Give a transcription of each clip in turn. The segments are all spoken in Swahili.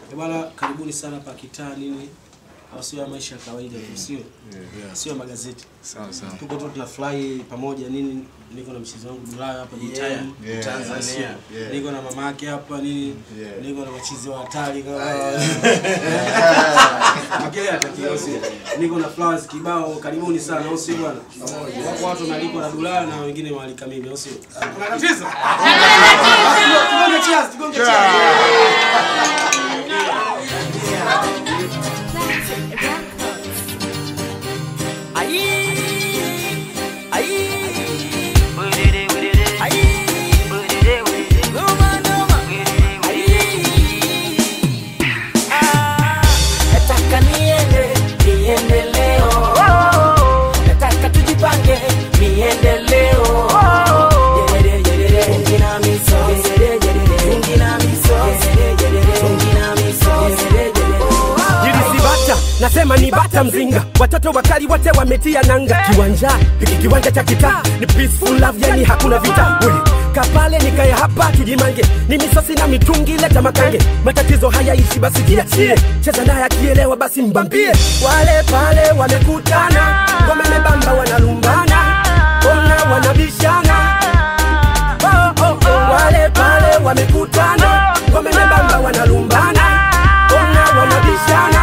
Eh, Bwana, karibuni sana pa kitaa nini, au sio ya maisha ya kawaida tu, sio sio ya magazeti. Sawa sawa. Tuko tu tunafurahi pamoja nini, niko na mchezo wangu Dulaya hapa Jitime yeah, Tanzania, yeah. niko na mama yake hapa nini, Yeah. niko na wachizi wa hatari kama Makele atakiwa au sio? Niko na flowers kibao, karibuni sana au sio bwana? Wako watu wanalikwa na Dulaya na wengine waalika mimi au sio? Kuna tatizo? Tugonge cheers, tugonge cheers. Nataka niende, niende leo. Nataka tujipange, niende leo. Yerere, yerere, fungi na miso. Yerere, yerere, fungi na miso. Yerere, yerere, fungi na miso. Yerere, yerere. Jilisi bata, nasema ni bata mzinga, watoto wakali wote wametia nanga. Kiwanja hiki kiwanja cha kitaa ni peaceful love, yani hakuna vita. Uli kapale nikae hapa tujimange, ni misosi na mitungi, leta makange. Matatizo hayaishi basi jiachie, cheza naye akielewa basi mbambie. Wale pale wamekutana, wamebamba wanalumbana, ona wanabishana oh, oh, oh. Wale pale wamekutana, wamebamba wanalumbana, ona wanabishana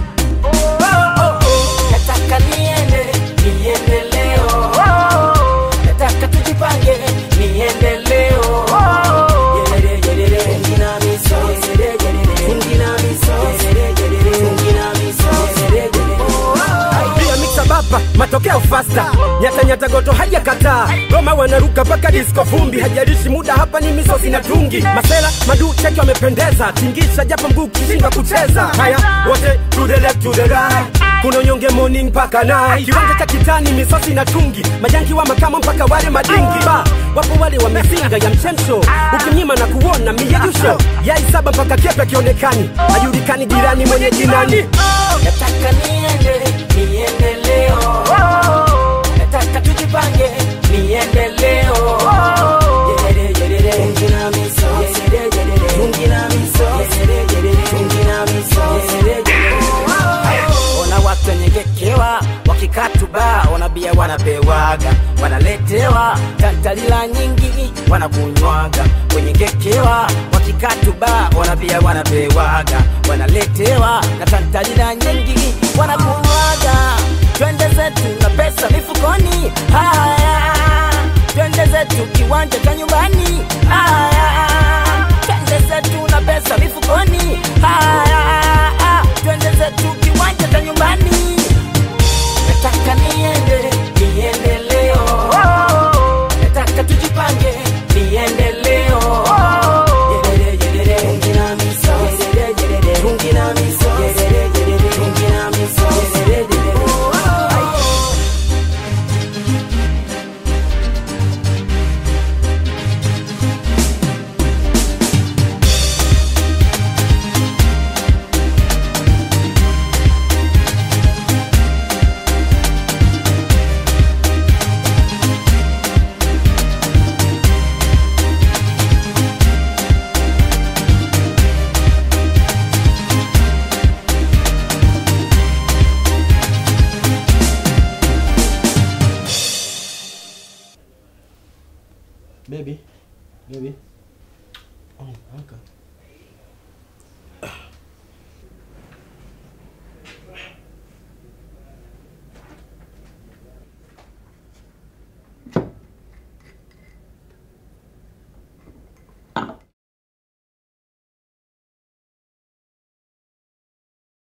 oh, oh, oh. Nataka niende, niende leo. Nataka tujipange, niende leo. Yerere, yerere, fungi na miso. Yerere, yerere, fungi na miso. Yerere, yerere, fungi na miso. Yerere, yerere. pia mixa bapa matokeo fasta nyata nyata goto hajakataa goma wanaruka mpaka disco vumbi hajalishi muda hapa ni misosi na tungi masela madu cheki wamependeza tingisha japo mguu kishindwa kucheza haya wote to the left to the right kuna unyonge morning mpaka night kiwanja cha kitani misosi na tungi majangi wa makamo mpaka wale madingi ba wapo wale wamezinga ya mchemsho ukimnyima na kuona miyeyusho yai saba mpaka kepe akionekani hajulikani jirani mwenye jinani Nataka niende, niende leo. Nataka tujipange, niende leo. Yerere, yerere, fungi na miso. Yerere, yerere, fungi na miso. Yerere, yerere, fungi na miso. Yerere, yerere. Ona watu wenyengekewa wakikatuba, ona bia wanapewaga, wanaletewa tantalila nyingi wanakunywaga, wenyengekewa wakikatuba, ona bia wanapewaga, wanaletewa na tantalila nyingi wanakunywaga. Twende zetu na pesa mifukoni, haya twende zetu kiwanja cha nyumbani, haya twende zetu na pesa mifukoni, haya twende zetu kiwanja cha nyumbani. Nataka niende, niende leo. Nataka tujipange, niende leo. Yerere, yerere, fungi na miso. Yerere, yerere, fungi na miso. Yerere, yerere, fungi na miso. Yerere, yerere. Baby, baby. Oh, amka.